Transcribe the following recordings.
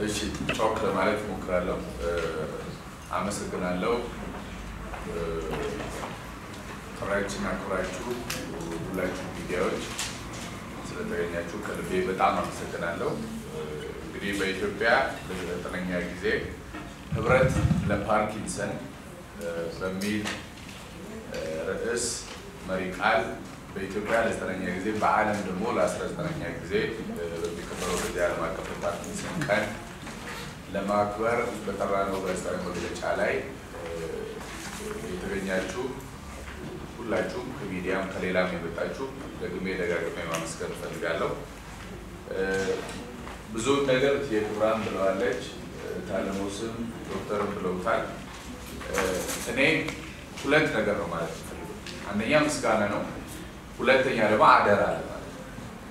እሺ ጮክ ለማለት እሞክራለሁ። አመሰግናለሁ። ጥሪያችንን አክብራችሁ ሁላችሁ ሚዲያዎች ስለተገኛችሁ ከልቤ በጣም አመሰግናለሁ። እንግዲህ በኢትዮጵያ ለዘጠነኛ ጊዜ ህብረት ለፓርኪንሰን በሚል ርዕስ መሪ ቃል በኢትዮጵያ ለዘጠነኛ ጊዜ በዓለም ደግሞ ለአስራ ዘጠነኛ ጊዜ በሚከበረው በዚህ ዓለም አቀፍ የፓርኪንሰን ቀን ለማክበር በጠራነው ጋዜጣዊ መግለጫ ላይ የተገኛችሁ ሁላችሁም ከሚዲያም ከሌላም የመጣችሁ ደግሜ ደጋግሜ ማመስገን እፈልጋለሁ። ብዙውን ነገር የክብራን ብለዋለች፣ ታለሞስም ዶክተርም ብለውታል። እኔ ሁለት ነገር ነው ማለት ፈልገው፣ አንደኛ ምስጋና ነው፣ ሁለተኛ ደግሞ አደራ አለ ማለት ነው።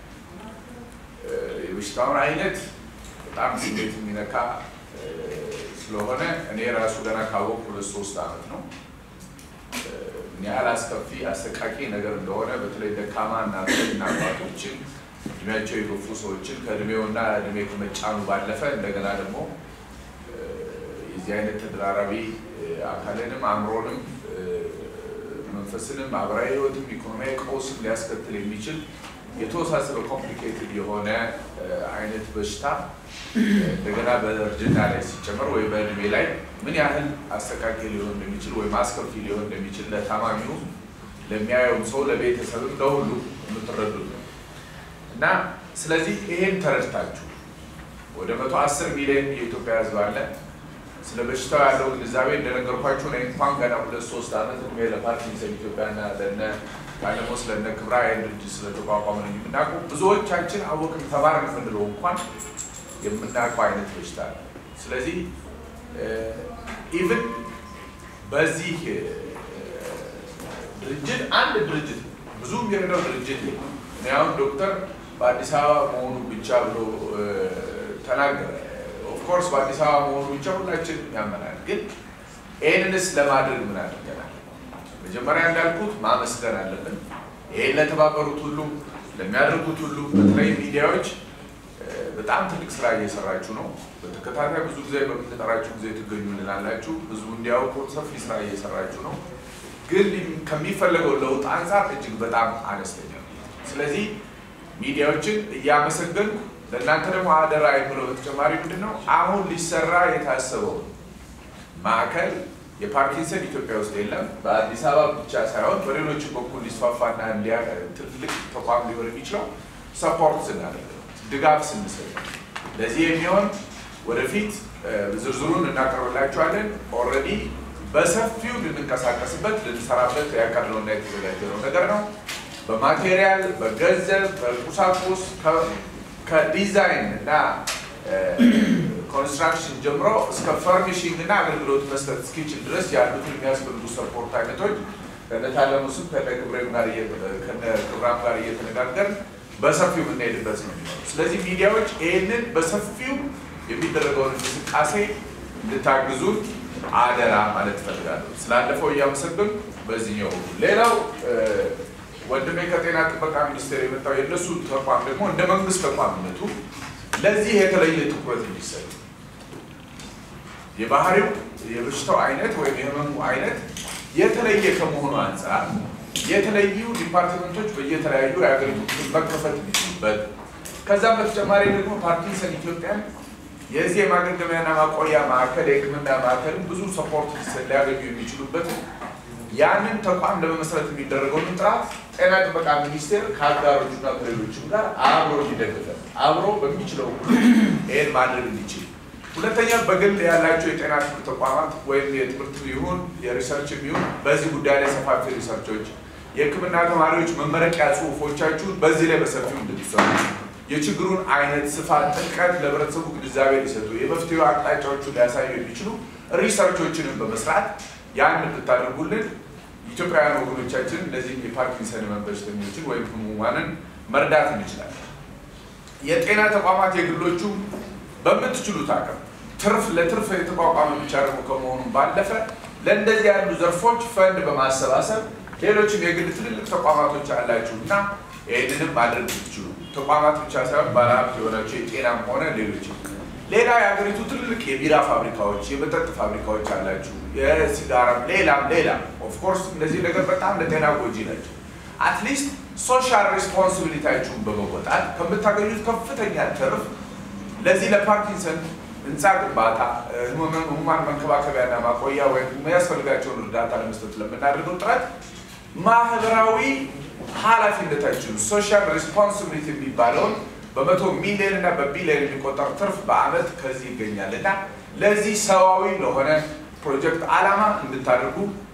የበሽታውን አይነት በጣም ስሜት የሚነካ ስለሆነ እኔ ራሱ ገና ካወቅሁ ሁለት ሶስት ዓመት ነው ምን ያህል አስከፊ አሰቃቂ ነገር እንደሆነ በተለይ ደካማ እናቶችና አባቶችን እድሜያቸው የገፉ ሰዎችን ከእድሜውና እድሜ ከመጫኑ ባለፈ እንደገና ደግሞ የዚህ አይነት ተደራራቢ አካልንም አእምሮንም መንፈስንም ማህበራዊ ህይወትም ኢኮኖሚያዊ ቀውስም ሊያስከትል የሚችል የተወሳሰበ ኮምፕሊኬትድ የሆነ አይነት በሽታ እንደገና በእርጅና ላይ ሲጨመር ወይ በእድሜ ላይ ምን ያህል አሰቃቂ ሊሆን እንደሚችል ወይም አስከፊ ሊሆን እንደሚችል ለታማሚው፣ ለሚያየውም ሰው፣ ለቤተሰብም ለሁሉ የምትረዱት ነው እና ስለዚህ ይሄን ተረድታችሁ ወደ መቶ አስር ሚሊዮን የኢትዮጵያ ህዝብ አለ። ስለ በሽታው ያለው ግንዛቤ እንደነገርኳችሁ ነው። እንኳን ገና ሁለት ሶስት ዓመት እድሜ ለፓርኪንሰን ኢትዮጵያና ለነ ባለፈው ስለነ ክብራ ድርጅት ስለተቋቋመ ነው የምናውቀው። ብዙዎቻችን አወቅን ተማርን የምንለው እንኳን የምናውቀው አይነት በሽታ ነው። ስለዚህ ኢቭን በዚህ ድርጅት አንድ ድርጅት ብዙ የሚረዳው ድርጅት እኔ አሁን ዶክተር በአዲስ አበባ መሆኑ ብቻ ብሎ ተናገረ። ኦፍኮርስ በአዲስ አበባ መሆኑ ብቻ ሁላችን ያመናል። ግን ይህንንስ ለማድረግ ምን አድርገናል? መጀመሪያ እንዳልኩት ማመስገን አለብን። ይሄን ለተባበሩት ሁሉ ለሚያደርጉት ሁሉ በተለይ ሚዲያዎች በጣም ትልቅ ስራ እየሰራችሁ ነው። በተከታታይ ብዙ ጊዜ በምንጠራችሁ ጊዜ ትገኙልናላችሁ። ህዝቡ እንዲያውቁ ሰፊ ስራ እየሰራችሁ ነው። ግን ከሚፈለገው ለውጥ አንጻር እጅግ በጣም አነስተኛ ነው። ስለዚህ ሚዲያዎችን እያመሰገንኩ ለእናንተ ደግሞ አደራ የምለው በተጨማሪ ምንድን ነው አሁን ሊሰራ የታሰበው ማዕከል የፓርኪንሰን ኢትዮጵያ ውስጥ የለም። በአዲስ አበባ ብቻ ሳይሆን በሌሎችም በኩል ሊስፋፋና ትልቅ ተቋም ሊሆን የሚችለው ሰፖርት ስናደርግ ድጋፍ ስንሰጥ ለዚህ የሚሆን ወደፊት ዝርዝሩን እናቀርብላችኋለን። ኦልሬዲ በሰፊው ልንንቀሳቀስበት ልንሰራበት ያቀድነውና የተዘጋጀነው ነገር ነው። በማቴሪያል፣ በገንዘብ፣ በቁሳቁስ ከዲዛይን እና ኮንስትራክሽን ጀምሮ እስከ ፈርኒሽንግ እና አገልግሎት መስጠት እስኪችል ድረስ ያሉትን የሚያስፈልጉ ሰፖርት አይነቶች ከነታለሙ ስም ከነግብሬም ጋር ከነክብራም ጋር እየተነጋገርን በሰፊው የምንሄድበት ነው የሚሆነው። ስለዚህ ሚዲያዎች ይህንን በሰፊው የሚደረገውን እንቅስቃሴ እንድታግዙን አደራ ማለት እፈልጋለሁ። ስላለፈው እያመሰግን በዚህኛው ሌላው ወንድሜ ከጤና ጥበቃ ሚኒስቴር የመጣው የእነሱ ተቋም ደግሞ እንደ መንግስት ተቋምነቱ ለዚህ የተለየ ትኩረት እንዲሰጥ የባህሪው የበሽታው አይነት ወይም የህመሙ አይነት የተለየ ከመሆኑ አንጻር የተለዩ ዲፓርትመንቶች በየተለያዩ የአገልግሎት መከፈት የሚችሉበት ከዛም በተጨማሪ ደግሞ ፓርኪንሰን ኢትዮጵያን የዚህ የማገገሚያና ማቆያ ማዕከል የህክምና ማዕከልም ብዙ ሰፖርት ሊያገኙ የሚችሉበት ያንን ተቋም ለመመስረት የሚደረገውን ጥራት ጤና ጥበቃ ሚኒስቴር ከአጋሮቹና ከሌሎችም ጋር አብሮ እንዲደግፈን አብሮ በሚችለው ሁሉ ይህን ማድረግ እንዲችል፣ ሁለተኛ በግል ያላቸው የጤና ትምህርት ተቋማት ወይም የትምህርት ይሁን የሪሰርች ይሁን በዚህ ጉዳይ ላይ ሰፋፊ ሪሰርቾች፣ የህክምና ተማሪዎች መመረቂያ ጽሁፎቻችሁን በዚህ ላይ በሰፊው እንድትሰሩ የችግሩን አይነት ስፋት፣ ጥልቀት ለህብረተሰቡ ግንዛቤ ሊሰጡ የመፍትሄ አቅጣጫዎቹን ሊያሳዩ የሚችሉ ሪሰርቾችንም በመስራት ያን ብታደርጉልን ኢትዮጵያውያን ወገኖቻችን እነዚህም የፓርኪንሰን ህመም በሽተኞችን ወይም ህሙማንን መርዳት እንችላለን። የጤና ተቋማት የግሎቹ በምትችሉት አቅም ትርፍ ለትርፍ የተቋቋመ ብቻ ደግሞ ከመሆኑ ባለፈ ለእንደዚህ ያሉ ዘርፎች ፈንድ በማሰባሰብ ሌሎችም የግል ትልልቅ ተቋማቶች አላችሁ እና ይህንንም ማድረግ ብትችሉ ተቋማት ብቻ ሳይሆን ባለሀብት የሆናቸው የጤናም ሆነ ሌሎችም ሌላ የሀገሪቱ ትልልቅ የቢራ ፋብሪካዎች፣ የመጠጥ ፋብሪካዎች አላችሁ፣ የሲጋራ ሌላም ሌላም። ኦፍኮርስ እነዚህ ነገር በጣም ለጤና ጎጂ ናቸው። አትሊስት ሶሻል ሬስፖንሲቢሊታችሁን በመወጣት ከምታገኙት ከፍተኛ ትርፍ ለዚህ ለፓርኪንሰን ህንፃ ግንባታ፣ ህሙማን መንከባከቢያና ማቆያ ወይም የሚያስፈልጋቸውን እርዳታ ለመስጠት ለምናደርገው ጥረት ማህበራዊ ኃላፊነታችን ሶሻል ሬስፖንሲቢሊቲ የሚባለውን በመቶ ሚሊዮን እና በቢሊዮን የሚቆጠር ትርፍ በአመት ከዚህ ይገኛል እና ለዚህ ሰዋዊ ለሆነ ፕሮጀክት ዓላማ እንድታደርጉ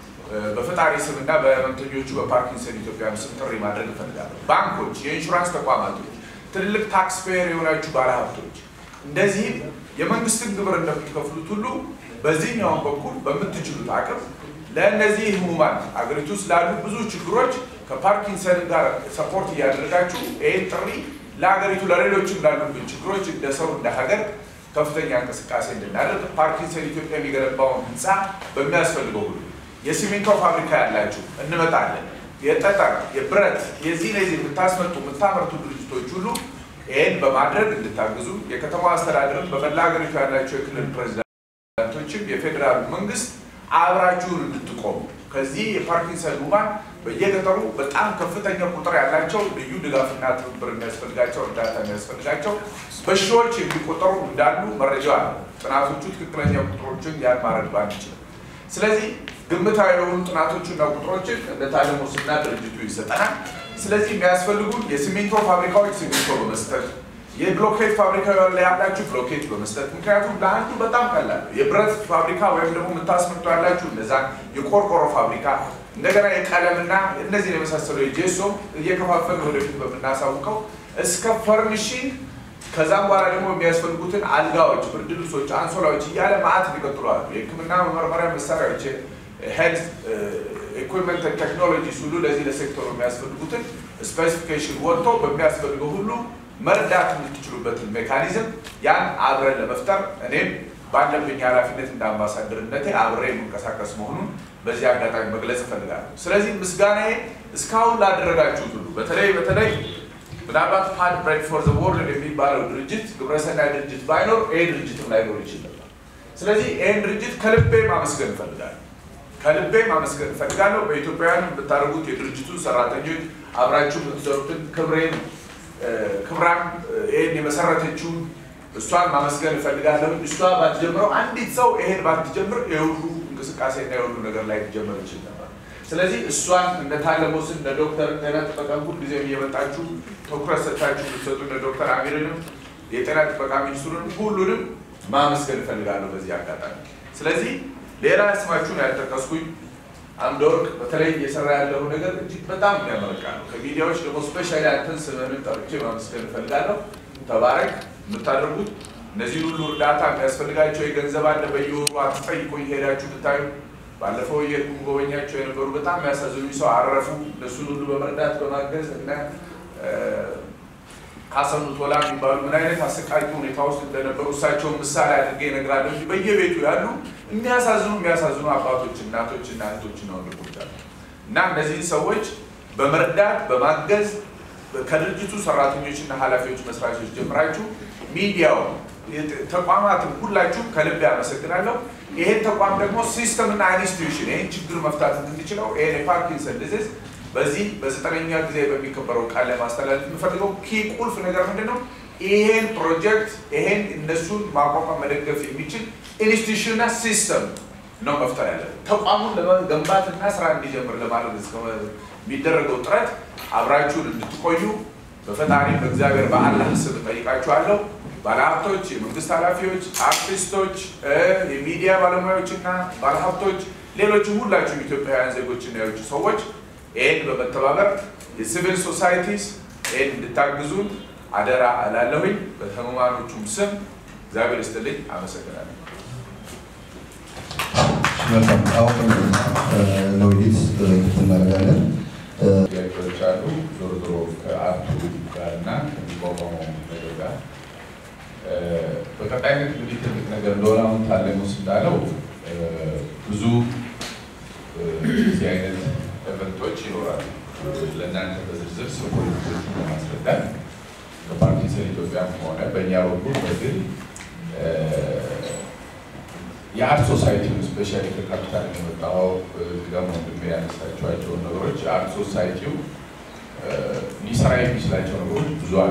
በፈጣሪ ስም እና በህመምተኞቹ በፓርኪንሰን ኢትዮጵያ ስም ጥሪ ማድረግ እፈልጋለሁ። ባንኮች፣ የኢንሹራንስ ተቋማቶች፣ ትልልቅ ታክስ ፔየር የሆናችሁ ባለሀብቶች እንደዚህም የመንግስትን ግብር እንደምትከፍሉት ሁሉ በዚህኛውን በኩል በምትችሉት አቅም ለእነዚህ ህሙማን አገሪቱ ውስጥ ላሉ ብዙ ችግሮች ከፓርኪንሰን ጋር ሰፖርት እያደረጋችሁ ይህን ጥሪ ለሀገሪቱ ለሌሎችም ላሉብን ችግሮች እንደ ሰው እንደ ሀገር ከፍተኛ እንቅስቃሴ እንድናደርግ ፓርኪንሰን ኢትዮጵያ የሚገነባውን ህንፃ በሚያስፈልገው ሁሉ የሲሚንቶ ፋብሪካ ያላችሁ እንመጣለን። የጠጠር የብረት የዚህ ለዚህ የምታስመጡ የምታመርቱ ድርጅቶች ሁሉ ይህን በማድረግ እንድታግዙ የከተማ አስተዳደርም በመላ ሀገሪቱ ያላቸው የክልል ፕሬዚዳንቶችም የፌዴራል መንግስት አብራችሁን እንድትቆሙ ከዚህ የፓርኪንሰን ህሙማን በየገጠሩ በጣም ከፍተኛ ቁጥር ያላቸው ልዩ ድጋፍና ትብብር የሚያስፈልጋቸው እርዳታ የሚያስፈልጋቸው በሺዎች የሚቆጠሩ እንዳሉ መረጃ አለ። ጥናቶቹ ትክክለኛ ቁጥሮችን ያን ማድረግ ባንችልም፣ ስለዚህ ግምታዊ የሆኑ ጥናቶችና ቁጥሮችን እንደታለሙ ስና ድርጅቱ ይሰጠናል። ስለዚህ የሚያስፈልጉ የሲሚንቶ ፋብሪካዎች ሲሚንቶ በመስጠት የብሎኬት ፋብሪካ ላይ ያላችሁ ብሎኬት በመስጠት ምክንያቱም ለአንዱ በጣም ቀላል የብረት ፋብሪካ ወይም ደግሞ የምታስመጡ ያላችሁ እነዛ የቆርቆሮ ፋብሪካ እንደገና የቀለምና እነዚህ የመሳሰሉ የጄሶ እየከፋፈል ወደፊት በምናሳውቀው እስከ ፈርኒሽንግ ከዛም በኋላ ደግሞ የሚያስፈልጉትን አልጋዎች፣ ብርድ ልብሶች፣ አንሶላዎች እያለ ማዕት ይቀጥሏሉ። የሕክምና መመርመሪያ መሳሪያዎች፣ ሄልት ኢኩዊፕመንት ቴክኖሎጂስ ሁሉ ለዚህ ለሴክተሩ የሚያስፈልጉትን ስፔሲፊኬሽን ወጥቶ በሚያስፈልገው ሁሉ መርዳት የምትችሉበትን ሜካኒዝም ያን አብረን ለመፍጠር እኔም ባለብኝ ኃላፊነት እንደ አምባሳደርነቴ አብሬ የምንቀሳቀስ መሆኑን በዚህ አጋጣሚ መግለጽ እፈልጋለሁ። ስለዚህ ምስጋናዬ እስካሁን ላደረጋችሁት ሁሉ በተለይ በተለይ ምናልባት ፓድ ብሬድ ፎር ዘ ወርልድ የሚባለው ድርጅት ግብረሰናይ ድርጅት ባይኖር ይሄ ድርጅትም ላይኖር ይችል ነበር። ስለዚህ ይህን ድርጅት ከልቤ ማመስገን እፈልጋለሁ። ከልቤ ማመስገን እፈልጋለሁ። በኢትዮጵያውያን የምታደርጉት የድርጅቱ ሰራተኞች አብራችሁ የምትሰሩትን ክብሬን ክብራም ይህን የመሰረተችውን እሷን ማመስገን እፈልጋለሁ። እሷ ባትጀምረው አንዲት ሰው ይሄን ባትጀምር የሁሉ እንቅስቃሴና የሁሉ ነገር ላይ ሊጀምር ይችል ነበር። ስለዚህ እሷን እነ ታለሞስን እነ ዶክተር ጤና ጥበቃ ሁልጊዜ እየመጣችሁ ትኩረት ሰጥታችሁ የምትሰጡ እነ ዶክተር አሚርንም የጤና ጥበቃ ሚኒስትሩንም ሁሉንም ማመስገን እፈልጋለሁ በዚህ አጋጣሚ። ስለዚህ ሌላ ስማችሁን ያልጠቀስኩኝ አምደወርቅ በተለይ እየሰራ ያለው ነገር እጅግ በጣም የሚያመረቃ ነው። ከሚዲያዎች ደግሞ ስፔሻሊ አንተን ስምህን ጠርቼ ማመስገን እፈልጋለሁ። ተባረክ። የምታደርጉት እነዚህ ሁሉ እርዳታ የሚያስፈልጋቸው የገንዘብ አለ። በየወሩ አትጠይቁኝ፣ ሄዳችሁ ብታዩ። ባለፈው የሄድኩ ጎበኛቸው የነበሩ በጣም የሚያሳዝኑ ሰው አረፉ። እነሱን ሁሉ በመርዳት በማገዝ እና ካሰኑ ቶላ የሚባሉ ምን አይነት አሰቃቂ ሁኔታ ውስጥ እንደነበሩ እሳቸውን ምሳሌ አድርጌ እነግራለሁ እንጂ በየቤቱ ያሉ የሚያሳዝኑ የሚያሳዝኑ አባቶች፣ እናቶች እና እህቶች ነው ወንድሞች አሉ እና እነዚህን ሰዎች በመርዳት በማገዝ ከድርጅቱ ሰራተኞችና ኃላፊዎች መስራቾች ጀምራችሁ ሚዲያው ተቋማትን ሁላችሁ ከልብ ያመሰግናለሁ። ይሄን ተቋም ደግሞ ሲስተምና ኢንስቲትዩሽን ይህን ችግር መፍታት እንድንችለው ይሄን የፓርኪንሰን ዲዚዝ በዚህ በዘጠነኛ ጊዜ በሚከበረው ቃል ላይ ማስተላለፍ የምፈልገው ኪ ቁልፍ ነገር ምንድን ነው? ይሄን ፕሮጀክት ይሄን እነሱን ማቋቋም መደገፍ የሚችል ኢንስቲትዩሽንና ሲስተም ነው መፍጠር ያለ ተቋሙን ለመገንባትና ስራ እንዲጀምር ለማድረግ የሚደረገው ጥረት አብራችሁን እንድትቆዩ በፈጣሪ በእግዚአብሔር በአላህ ስም ጠይቃችኋለሁ። ባለሀብቶች፣ የመንግስት ኃላፊዎች፣ አርቲስቶች፣ የሚዲያ ባለሙያዎችና ባለሀብቶች፣ ሌሎችም ሁላችሁም ኢትዮጵያውያን ዜጎችና የውጭ ሰዎች ይህን በመተባበር የሲቪል ሶሳይቲስ ይህን እንድታግዙን አደራ እላለሁኝ። በህሙማኖቹም ስም እግዚአብሔር ይስጥልኝ። አመሰግናለሁ። መልካም አሁን ለውይይት ክፍት እናደርጋለን። ጥያቄዎች አሉ። ዞሮ ዞሮ ከአርቱ ጋር እና ከሚቋቋመው ነገር ጋር በቀጣይነት እንግዲህ ትልቅ ነገር እንደሆነ አሁን ታለሙስ እንዳለው ብዙ እዚህ አይነት ኤቨንቶች ይኖራሉ። ለእናንተ በዝርዝር ስለ ፖለቲኮች ለማስረዳት ከፓርኪንሰን ኢትዮጵያም ሆነ በእኛ በኩል በግል የአርት ሶሳይቲውን ስፔሻሊ ከካፒታል የመጣው ጋሞ ወንድሜ ያነሳቸዋቸውን ነገሮች የአርት ሶሳይቲው ሊሰራ የሚችላቸው ነገሮች ብዙ አሉ።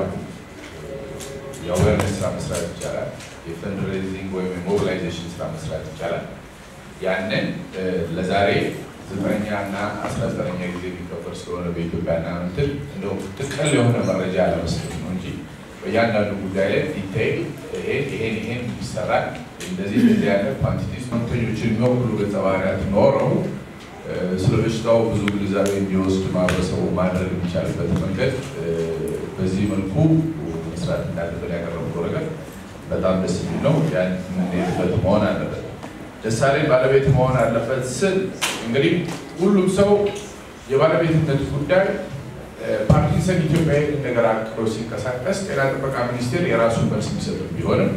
የአዌርነስ ስራ መስራት ይቻላል። የፈንድሬዚንግ ወይም የሞቢላይዜሽን ስራ መስራት ይቻላል። ያንን ለዛሬ ዘጠነኛ እና አስራ ዘጠነኛ ጊዜ የሚከበር ስለሆነ በኢትዮጵያ ና ምትል እንደው ጥቅል የሆነ መረጃ ለመስጠት ነው እንጂ በእያንዳንዱ ጉዳይ ላይ ዲቴይል ይሄን ይሄን ይሰራል እንደዚህ እንደዚህ ያለ ኳንቲቲ ህመምተኞችን የሚወክሉ ገጸ ባህሪያት ኖረው ስለ በሽታው ብዙ ግንዛቤ እንዲወስድ ማህበረሰቡ ማድረግ የሚቻልበት መንገድ በዚህ መልኩ መስራት እንዳለብን ያቀረብነው ነገር በጣም ደስ የሚል ነው። ያን የምንሄድበት መሆን አለበት። ደሳለኝ ባለቤት መሆን አለበት ስል እንግዲህ ሁሉም ሰው የባለቤትነት ጉዳይ ፓርኪንሰን ኢትዮጵያ ይህን ነገር አቅሮ ሲንቀሳቀስ ጤና ጥበቃ ሚኒስቴር የራሱን መልስ የሚሰጥ ቢሆንም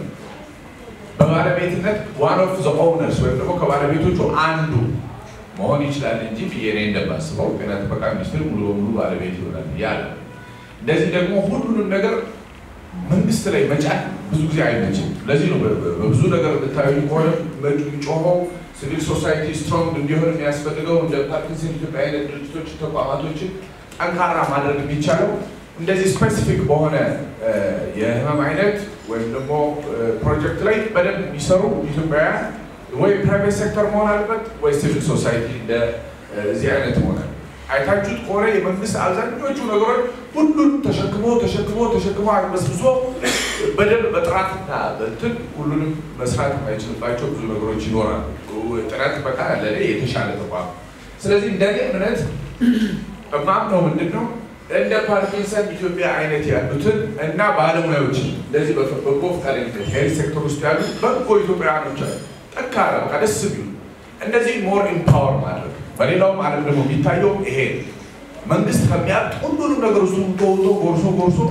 በባለቤትነት ዋን ኦፍ ዘ ኦውነርስ ወይም ደግሞ ከባለቤቶቹ አንዱ መሆን ይችላል እንጂ እኔ እንደማስበው ጤና ጥበቃ ሚኒስቴር ሙሉ በሙሉ ባለቤት ይሆናል ያለ እንደዚህ ደግሞ ሁሉንም ነገር መንግስት ላይ መጫን ብዙ ጊዜ አይመችም። ለዚህ ነው በብዙ ነገር ብታዩ ከሆነ ጮኸው ሲቪል ሶሳይቲ ስትሮንግ እንዲሆን የሚያስፈልገው እንደ ፓርኪንሰን ኢትዮጵያ አይነት ድርጅቶች ተቋማቶችን ጠንካራ ማድረግ የሚቻለው እንደዚህ ስፔሲፊክ በሆነ የህመም አይነት ወይም ደግሞ ፕሮጀክት ላይ በደንብ የሚሰሩ ኢትዮጵያውያን ወይ ፕራይቬት ሴክተር መሆን አለበት ወይ ሲቪል ሶሳይቲ እንደ እዚህ አይነት መሆን አይታችሁት ከሆነ የመንግስት አብዛኞቹ ነገሮች ሁሉንም ተሸክሞ ተሸክሞ ተሸክሞ አግበስብሶ በደንብ በጥራትና በትን ሁሉንም መስራት የማይችልባቸው ብዙ ነገሮች ይኖራሉ። ጤና ጥበቃ ለእኔ የተሻለ ተቋም። ስለዚህ እንደኔ እምነት እማምነው ምንድን ነው እንደ ፓርኪንሰን ኢትዮጵያ አይነት ያሉትን እና ባለሙያዎችን እንደዚህ በጎ ፈቃደኝነት ሄልዝ ሴክተር ውስጥ ያሉ በጎ ኢትዮጵያውያኖች አሉ። ጠንካራ በቃ ደስ ቢሉ እንደዚህ ሞር ኢምፓወር ማድረግ በሌላውም ዓለም ደግሞ የሚታየው ይሄ መንግስት ከሚያውቅ ሁሉንም ነገር እሱ ተውቶ ጎርሶ ጎርሶ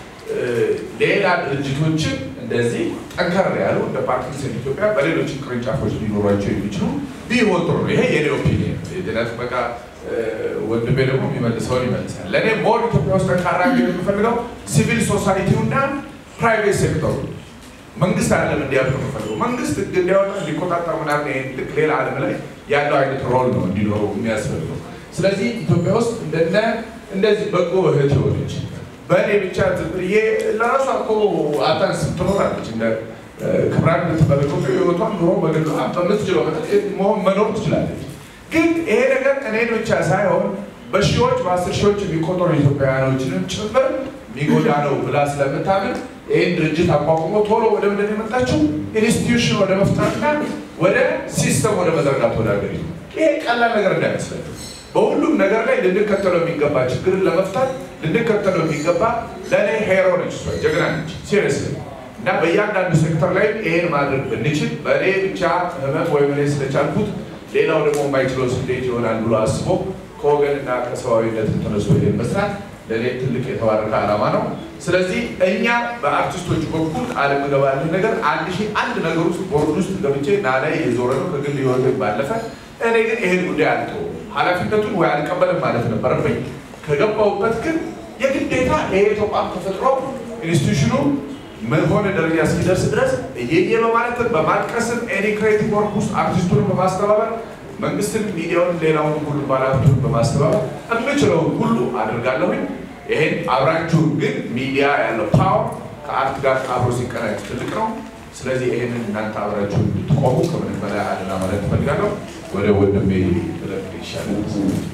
ሌላ ድርጅቶችን እንደዚህ ጠንከር ያሉ እንደ ፓርኪንሰን ኢትዮጵያ በሌሎች ቅርንጫፎች ሊኖሯቸው የሚችሉ ቢሆን ጥሩ ነው። ይሄ የኔ ኦፒኒየን። የጤና ጥበቃ ወንድሜ ደግሞ የሚመልሰውን ይመልሳል። ለእኔ ሞር ኢትዮጵያ ውስጥ ጠንካራ እንዲሆን የምፈልገው ሲቪል ሶሳይቲውና ፕራይቬት ሴክተሩ መንግስት አይደለም እንዲያብር የምፈልገው መንግስት ህግ እንዲያወጣ እንዲቆጣጠር ምናምን ይሄን ልክ ሌላ ዓለም ላይ ያለው አይነት ሮል ነው እንዲኖረው የሚያስፈልገው። ስለዚህ ኢትዮጵያ ውስጥ እንደነ እንደዚህ በጎ እህት የሆነች በእኔ ብቻ ትብርዬ ለራሷ እኮ አታንስ ትኖራለች። እንደ ክብራን የምትመለከቱ ህይወቷን ኑሮ በግል በምትችለው መሆን መኖር ትችላለች። ግን ይሄ ነገር እኔን ብቻ ሳይሆን በሺዎች በአስር ሺዎች የሚቆጠሩ ኢትዮጵያውያኖችንም ጭምር የሚጎዳ ነው ብላ ስለምታምን ይህን ድርጅት አቋቁሞ ቶሎ ወደ ምንድን የመጣችው ኢንስቲትዩሽን ወደ መፍጠርና ወደ ሲስተም ወደ መዘርጋት ወደ ሀገሪቱ። ይሄ ቀላል ነገር እንዳይመስለን። በሁሉም ነገር ላይ ልንከተለው የሚገባ ችግርን ለመፍታት ልንከተለው የሚገባ ለእኔ ሄሮ ነች፣ እሷ ጀግና ነች። ሲሪየስሊ እና በእያንዳንዱ ሴክተር ላይ ይሄን ማድረግ ብንችል በእኔ ብቻ ህመም ወይም እኔ ስለቻልኩት ሌላው ደግሞ የማይችለው እንዴት ይሆናል ብሎ አስቦ ከወገንና ከሰብአዊነት ተነስቶ ይሄን መስራት ለእኔ ትልቅ የተባረከ ዓላማ ነው። ስለዚህ እኛ በአርቲስቶቹ በኩል ቃል የምገባልን ነገር አንድ ሺህ አንድ ነገር ውስጥ ቦርድ ውስጥ ገብቼ ና ላይ የዞረ ነው ከግል ህይወት ባለፈ እኔ ግን ይሄን ጉዳይ አልተው ኃላፊነቱን ወይ አልቀበልም ማለት ነበረብኝ። ከገባሁበት ግን የግዴታ ይሄ ተቋም ተፈጥሮ ኢንስቲቱሽኑ መሆነ ደረጃ እስኪደርስ ድረስ እየየ በማለትም በማጥቀስም ኤኒ ክሬቲቭ ወርክ ውስጥ አርቲስቱን በማስተባበር መንግስትን፣ ሚዲያውን፣ ሌላውን ሁሉ ባለሀብቱን በማስተባበር የምችለውን ሁሉ አድርጋለሁኝ። ይሄን አብራችሁ ግን ሚዲያ ያለው ፓወር ከአርት ጋር አብሮ ሲቀናጅ ትልቅ ነው። ስለዚህ ይሄንን እናንተ አብራችሁ እንድትቆሙ ከምንም በላይ አደራ ማለት እፈልጋለሁ። ወደ ወንድሜ ትለቅ ይሻላል።